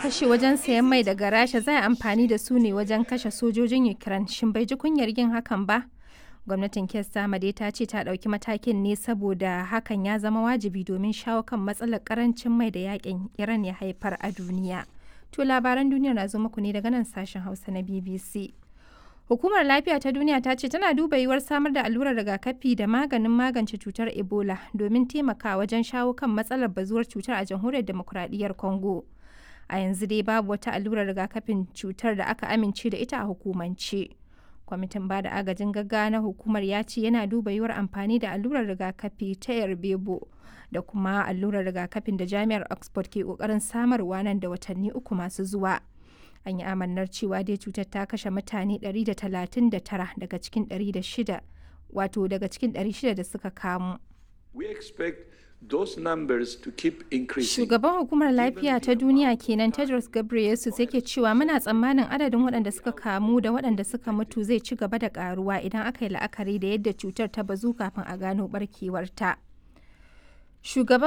kashe wajen sayan mai daga Rasha za a amfani da su ne wajen kashe sojojin Ukraine. Shin bai ji kunyar yin hakan ba? Gwamnatin Keir Starmer ta ce ta ɗauki matakin ne saboda hakan ya zama wajibi domin shawo kan matsalar karancin mai da yakin Iran ya haifar a duniya. To labaran duniya na zo muku ne daga nan sashen Hausa na BBC. Hukumar Lafiya ta Duniya ta ce tana duba yiwuwar samar da allurar rigakafi da maganin magance cutar Ebola domin taimakawa wajen shawo kan matsalar bazuwar cutar a jamhuriyar demokuraɗiyyar Congo. A yanzu dai babu wata allurar rigakafin cutar da aka amince da ita a hukumance. Kwamitin bada agajin gaggawa na hukumar ya ce yana duba yiwuwar amfani da allurar rigakafi ta Yarbebo da kuma allurar rigakafin da Jami'ar Oxford ke kokarin samarwa nan da watanni uku masu zuwa. an yi amannar cewa dai cutar ta kashe mutane 139 daga cikin 600 wato daga cikin 600 da suka kamu. We expect those numbers to keep increasing. Shugaban hukumar lafiya ta duniya kenan Tedros Ghebreyesus yake cewa muna tsammanin adadin waɗanda suka kamu da waɗanda suka mutu zai ci gaba da ƙaruwa idan aka yi la'akari da yadda cutar ta bazu kafin a gano barkewarta. Shugaban